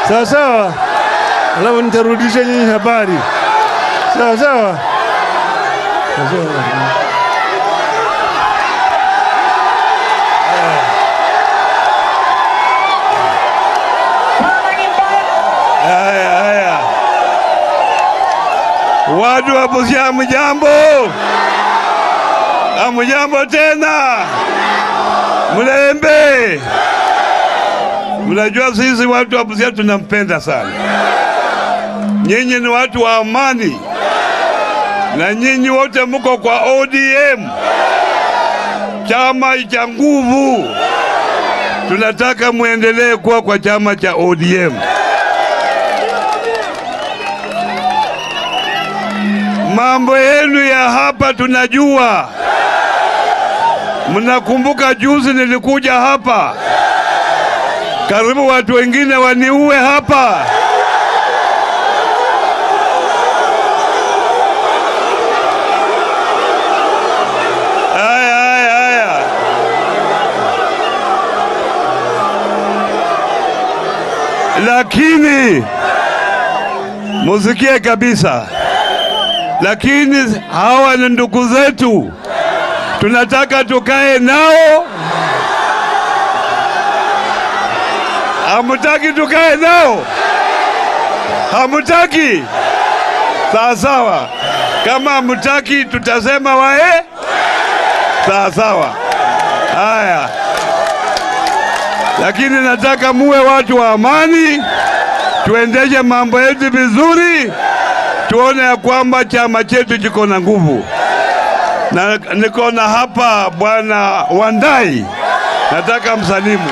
sawa sawa, alafu nitarudisha nyinyi habari sawa sawa. Sawa sawa. Haya, haya, watu wa Busia, hamjambo? Hamjambo tena? Mlembe, mnajua sisi watu wa Busia tunampenda sana. Nyinyi ni watu wa amani, na nyinyi wote mko kwa ODM, chama cha nguvu. Tunataka muendelee kuwa kwa chama cha ODM. Mambo yenu ya hapa tunajua. Mnakumbuka juzi nilikuja hapa, karibu watu wengine waniue hapa. Haya, haya, haya. Lakini musikie kabisa, lakini hawa ni ndugu zetu, tunataka tukae nao. Hamutaki tukae nao? Hamutaki? Sawa sawa, kama hamutaki tutasema wae. Sawa sawa, haya. Lakini nataka muwe watu wa amani, tuendeshe mambo yetu vizuri, tuone ya kwamba chama chetu kiko na nguvu. Na niko na hapa bwana Wandai, nataka msalimu.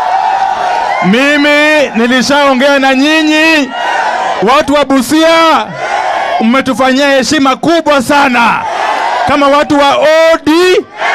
Mimi nilishaongea na nyinyi watu wa Busia, mmetufanyia heshima kubwa sana kama watu wa OD